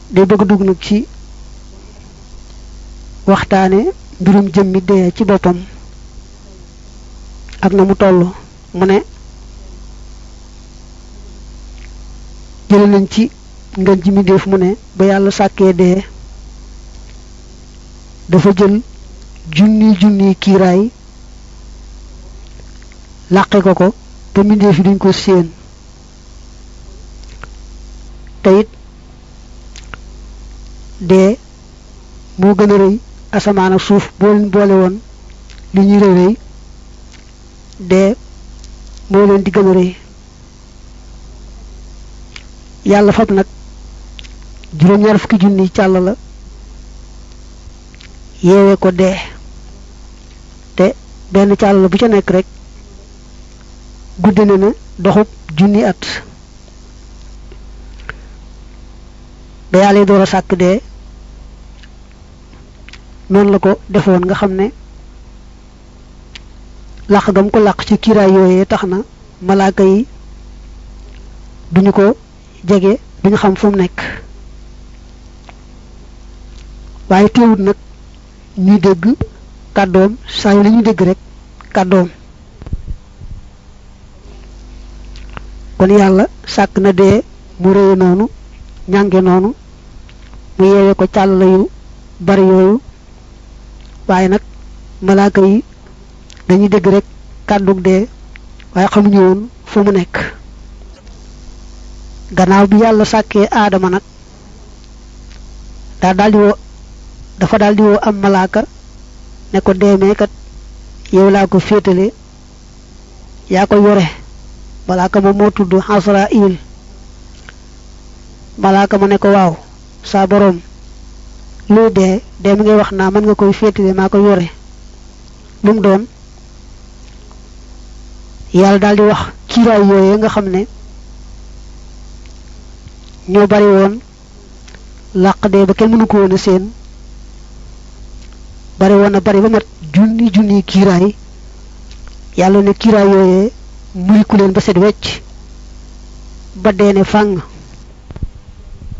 day bëgg dugg nag ci waxtaane mbirum jëmmi dee ci boppam ak na mu toll mu ne jële nañ ci ngën ji mindéef mu ne ba yàlla sàkkee dee dafa jël junni junni kiiraay làqe ko ko te mindéef yi duñ ko séen te it dee moo gën a rëy asamaan ak suuf boo leen boole woon li ñuy rëy rëy dee moo leen di gën a rëy yàlla fab nag juróom-ñaar fukki junni càll la yeewee ko dee te benn càll la bu ca nekk rek guddi na na doxub junni at ba yàlla door a sàkk dee noonu la ko defoon nga xam ne làq gam ko làq ci kiiraay yooyee tax na malaaka yi duñu ko jege duñu xam fu mu nekk waaye teewut nag ñuy dégg kàddoom saa yu la ñuy dégg rek kàddoom kon yàlla sàkk na dee mu réye noonu ñànge noonu mu yeewee ko càll yu bari yooyu waaye nag malaaka yi dañuy dégg rek kàddug dee waaye xamuñu woon fu mu nekk gannaaw bi yàlla sàkkee aadama nag daa daldi woo dafa daldi woo am malaaka ne ko deemee kat yow laa ko féetale yaa ko yore malaaka moom moo tudd Asraayil malaaka ma ne ko waaw saa boroom luy dee dee mi ngay wax naa mën nga koy féetale maa ko yore lu mu doon yàlla daldi wax kiiraay yooyee nga xam ne ñoo bari woon làq dee ba kenn mënu ko woon a seen bari woon na bari ba mat junni junni kiiraay yàlla ne kiiraay yooyee muy ku leen ba set wecc ba dee ne fàng